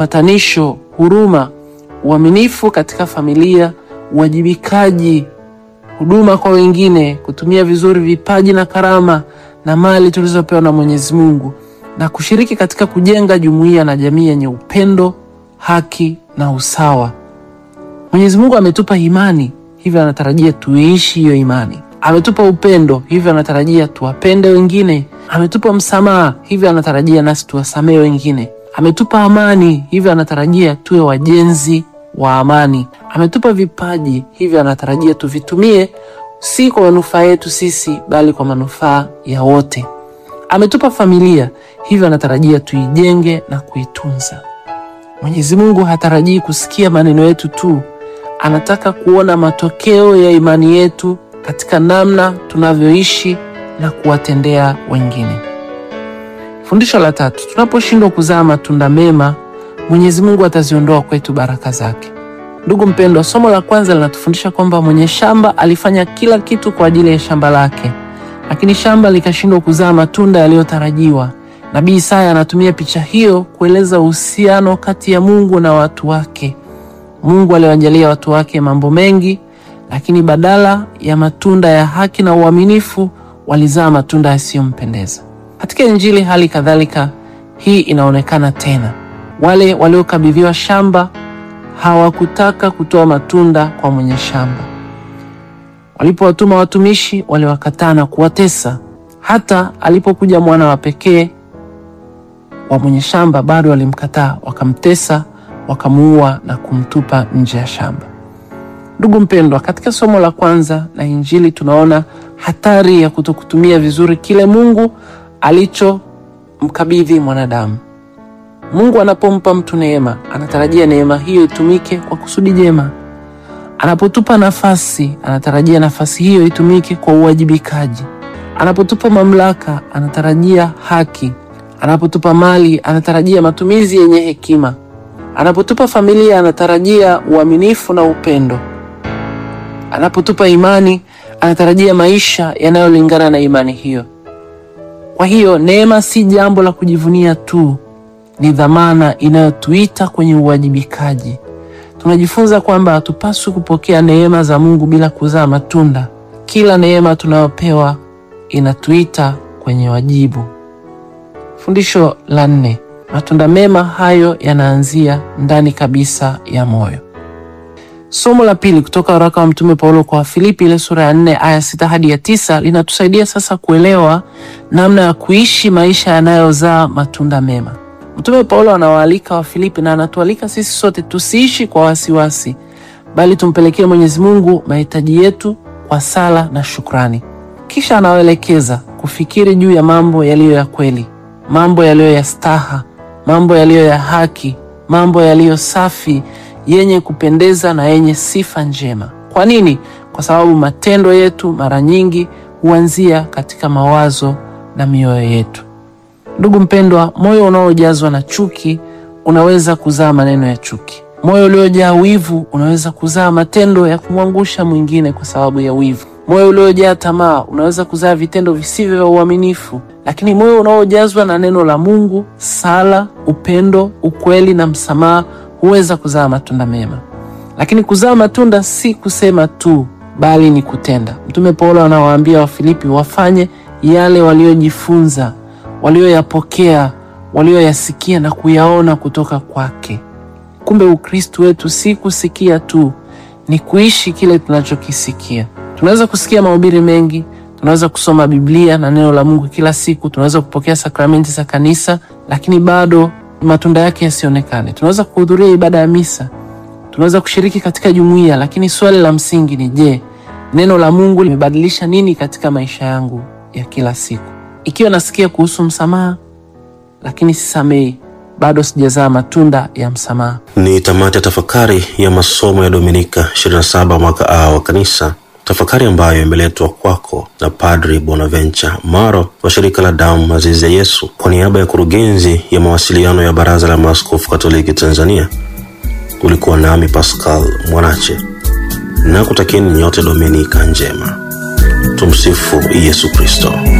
upatanisho, huruma, uaminifu katika familia, uwajibikaji, huduma kwa wengine, kutumia vizuri vipaji na karama na mali tulizopewa na Mwenyezi Mungu na kushiriki katika kujenga jumuiya na jamii yenye upendo, haki na usawa. Mwenyezi Mungu ametupa imani, hivyo anatarajia tuiishi hiyo imani. Ametupa upendo, hivyo anatarajia tuwapende wengine. Ametupa msamaha, hivyo anatarajia nasi tuwasamehe wengine. Ametupa amani, hivyo anatarajia tuwe wajenzi wa amani. Ametupa vipaji, hivyo anatarajia tuvitumie si kwa manufaa yetu sisi, bali kwa manufaa ya wote. Ametupa familia, hivyo anatarajia tuijenge na kuitunza. Mwenyezi Mungu hatarajii kusikia maneno yetu tu, anataka kuona matokeo ya imani yetu katika namna tunavyoishi na kuwatendea wengine. Fundisho la tatu, tunaposhindwa kuzaa matunda mema, Mwenyezi Mungu ataziondoa kwetu baraka zake. Ndugu mpendwa, somo la kwanza linatufundisha kwamba mwenye shamba alifanya kila kitu kwa ajili ya shamba lake, lakini shamba likashindwa kuzaa matunda yaliyotarajiwa. Nabii Isaya anatumia picha hiyo kueleza uhusiano kati ya Mungu na watu wake. Mungu aliwajalia watu wake mambo mengi, lakini badala ya matunda ya haki na uaminifu walizaa matunda yasiyompendeza. Katika Injili hali kadhalika hii inaonekana tena. Wale waliokabidhiwa shamba hawakutaka kutoa matunda kwa mwenye shamba. Walipowatuma watumishi, waliwakataa na kuwatesa. Hata alipokuja mwana wa pekee wa mwenye shamba, bado walimkataa, wakamtesa, wakamuua na kumtupa nje ya shamba. Ndugu mpendwa, katika somo la kwanza la Injili tunaona hatari ya kutokutumia vizuri kile Mungu alichomkabidhi mwanadamu. Mungu anapompa mtu neema, anatarajia neema hiyo itumike kwa kusudi jema. Anapotupa nafasi, anatarajia nafasi hiyo itumike kwa uwajibikaji. Anapotupa mamlaka, anatarajia haki. Anapotupa mali, anatarajia matumizi yenye hekima. Anapotupa familia, anatarajia uaminifu na upendo. Anapotupa imani, anatarajia maisha yanayolingana na imani hiyo. Kwa hiyo neema si jambo la kujivunia tu, ni dhamana inayotuita kwenye uwajibikaji. Tunajifunza kwamba hatupaswi kupokea neema za Mungu bila kuzaa matunda. Kila neema tunayopewa inatuita kwenye wajibu. Fundisho la nne, matunda mema hayo yanaanzia ndani kabisa ya moyo. Somo la pili kutoka waraka wa Mtume Paulo kwa Wafilipi ile sura ya nne aya sita hadi ya tisa linatusaidia sasa kuelewa namna ya kuishi maisha yanayozaa matunda mema. Mtume Paulo anawaalika Wafilipi na anatualika sisi sote tusiishi kwa wasiwasi, bali tumpelekee Mwenyezi Mungu mahitaji yetu kwa sala na shukrani. Kisha anawaelekeza kufikiri juu ya mambo yaliyo ya kweli, mambo yaliyo ya staha, mambo yaliyo ya haki, mambo yaliyo safi, yenye kupendeza na yenye sifa njema. Kwa nini? Kwa sababu matendo yetu mara nyingi huanzia katika mawazo na mioyo yetu. Ndugu mpendwa, moyo unaojazwa na chuki unaweza kuzaa maneno ya chuki. Moyo uliojaa wivu unaweza kuzaa matendo ya kumwangusha mwingine kwa sababu ya wivu. Moyo uliojaa tamaa unaweza kuzaa vitendo visivyo vya uaminifu. Lakini moyo unaojazwa na neno la Mungu, sala, upendo, ukweli na msamaha huweza kuzaa matunda mema. Lakini kuzaa matunda si kusema tu, bali ni kutenda. Mtume Paulo anawaambia Wafilipi wafanye yale waliojifunza walioyapokea walioyasikia na kuyaona kutoka kwake. Kumbe Ukristo wetu si kusikia tu, ni kuishi kile tunachokisikia. Tunaweza kusikia mahubiri mengi, tunaweza kusoma Biblia na neno la Mungu kila siku, tunaweza kupokea sakramenti za kanisa, lakini bado matunda yake yasionekane. Tunaweza kuhudhuria ibada ya misa, tunaweza kushiriki katika jumuiya, lakini swali la msingi ni je, neno la Mungu limebadilisha nini katika maisha yangu ya kila siku? Ikiwa nasikia kuhusu msamaha lakini sisamei, bado sijazaa matunda ya msamaha. Ni tamati ya tafakari ya masomo ya Dominika 27 mwaka A wa Kanisa, tafakari ambayo imeletwa kwako na Padri Bonaventure Maro wa shirika la damu azizi ya Yesu kwa niaba ya kurugenzi ya mawasiliano ya Baraza la Maaskofu Katoliki Tanzania. Ulikuwa nami Pascal Mwanache na kutakieni nyote Dominika njema. Tumsifu Yesu Kristo.